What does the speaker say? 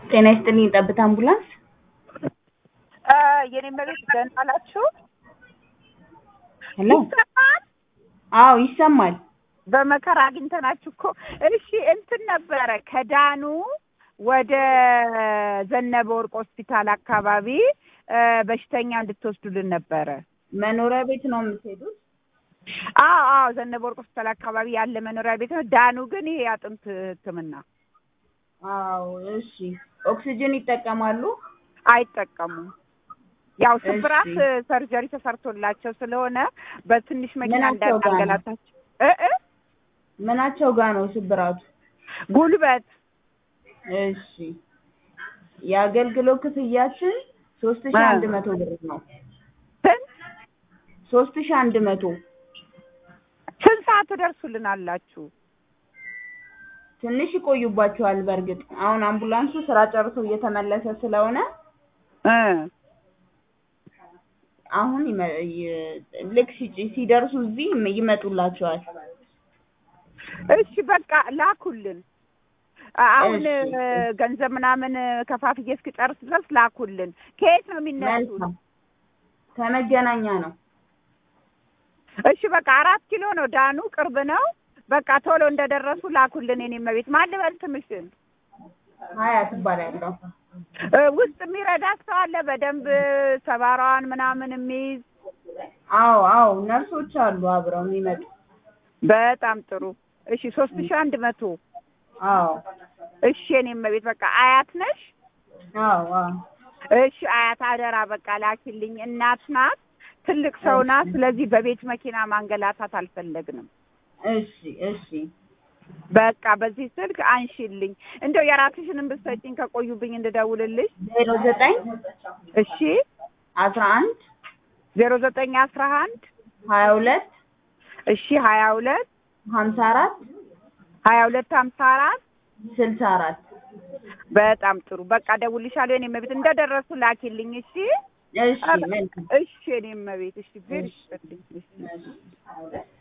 ጤና ይስጥልኝ ጠብታ አምቡላንስ የኔ መቤት ደህና ናችሁ? ሄሎ ይሰማል? አዎ ይሰማል በመከራ አግኝተናችሁ እኮ። እሺ እንትን ነበረ ከዳኑ ወደ ዘነበ ወርቅ ሆስፒታል አካባቢ እ በሽተኛ እንድትወስዱልን ነበረ። መኖሪያ ቤት ነው የምትሄዱት አዎ አዎ ዘነበ ወርቅ ሆስፒታል አካባቢ ያለ መኖሪያ ቤት ነው። ዳኑ ግን ይሄ የአጥንት ሕክምና አዎ እሺ ኦክሲጅን ይጠቀማሉ አይጠቀሙም። ያው ስብራት እሺ። ሰርጀሪ ተሰርቶላቸው ስለሆነ በትንሽ መኪና ምናቸው ጋር ነው? እንዳናገላታቸው እ እ ምናቸው ጋር ነው ስብራቱ ጉልበት እሺ የአገልግሎት ክፍያችን ሶስት ሺ አንድ መቶ ብር ነው ስንት ሶስት ሺ አንድ መቶ ስንት ሰዓት ትደርሱልናላችሁ? ትንሽ ይቆዩባቸዋል በእርግጥ አሁን አምቡላንሱ ስራ ጨርሶ እየተመለሰ ስለሆነ እ አሁን ይመ- ይ- ልክ ሲጭ- ሲደርሱ እዚህ ይመ- ይመጡላቸዋል እሺ በቃ ላኩልን። አ- አሁን እሺ። እ፣ ገንዘብ ምናምን ከፋፍዬ እስክጨርስ ድረስ ላኩልን። ከየት ነው የሚነሱት? መልካም ከመገናኛ ነው እሺ በቃ አራት ኪሎ ነው ዳኑ፣ ቅርብ ነው። በቃ ቶሎ እንደደረሱ ላኩልን። የኔ መቤት ማን ልበል ስምሽን? ሀያ ትባላለሁ እ፣ ውስጥ የሚረዳ ሰው አለ በደንብ ሰባራዋን ምናምን የሚይዝ አዎ አዎ ነርሶች አሉ አብረው የሚመጡ በጣም ጥሩ። እሺ ሶስት ሺህ አንድ መቶ አዎ እሺ የኔ መቤት በቃ አያት ነሽ? አዎ አዎ እሺ አያት አደራ በቃ ላኪልኝ። እናት ናት፣ ትልቅ ሰው ናት። ስለዚህ በቤት መኪና ማንገላታት አልፈለግንም። እሺ እሺ በቃ በዚህ ስልክ አንሺልኝ። እንደው የራስሽንም ብትሰጪኝ ከቆዩብኝ እንድደውልልሽ። ዜሮ ዘጠኝ እሺ አስራ አንድ ዜሮ ዘጠኝ አስራ አንድ ሀያ ሁለት እሺ ሀያ ሁለት ሀምሳ አራት ሀያ ሁለት ሀምሳ አራት ስልሳ አራት በጣም ጥሩ በቃ ደውልሻለሁ። የኔ መቤት እንደደረሱ ላኪልኝ። እሺ እሺ መልካም እሺ የኔ መቤት እሺ ዜር ይስጥልኝ። እሺ እሺ